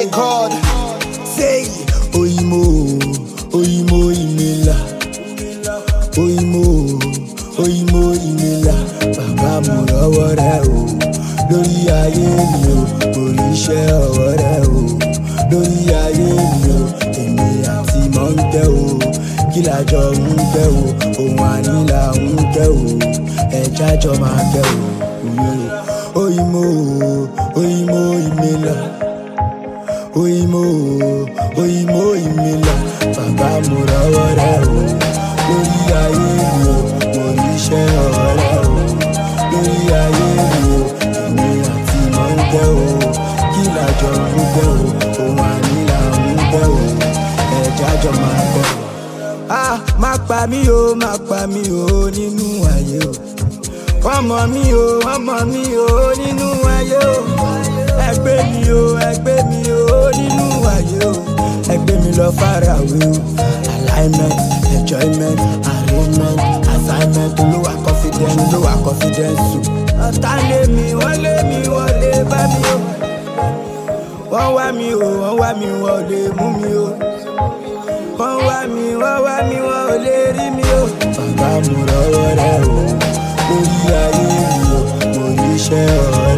record. Say, Oyimo, Oyimo Imela. Oyimo, Oyimo Imela. Bàbá mo lọ́wọ́ rẹ̀ o. Lórí ayé mi o, mo rí iṣẹ́ ọwọ́ rẹ̀ o. Lórí ayé mi o, èmi àti mọ̀ ń tẹ́ o. Kí làjọ ń tẹ́ o, òun ànílà ń tẹ́ o. Ẹja jọ máa tẹ́ o. Oyimo, Oyimo Imela. Oyimo, Oyimo Imela. Bàbá mo lọ́wọ́ rẹ̀ o. Lórí ayé mi o, mo rí iṣẹ́ ọwọ́ rẹ̀ o. Lórí ayé mi o, èmi àti mọ̀ ń tẹ́ o. Kí làjọ ń tẹ́ o, òun ànílà ń tẹ́ o. Ẹja jọ máa tẹ́ o. Ah, má pa mí o, má pa mí o nínú ayé o. Wọ́n mọ̀ mí o, wọ́n mọ̀ mí o nínú ayé o. Ẹgbẹ́ mi o, ẹgbẹ́ mi o nínú ayé o. Ẹgbẹ́ mi lọ farawé o. Alignment, enjoyment, arrangement, assignment, olówà confidence, olówà confidence o. Ọ̀tá lé mi, wọ́n lé mi, wọ́n lè bá mi o. Wọ́n wá mi o, wọ́n wá mi, wọ́n lè mú mi o. Wọ́n wá mi, wọ́n wá mi, wọ́n ò lè rí mi o. Bàbá mo rọwọ́ rẹ̀ o, lórí ayé mi o, mo rí iṣẹ́ ọ̀rẹ́.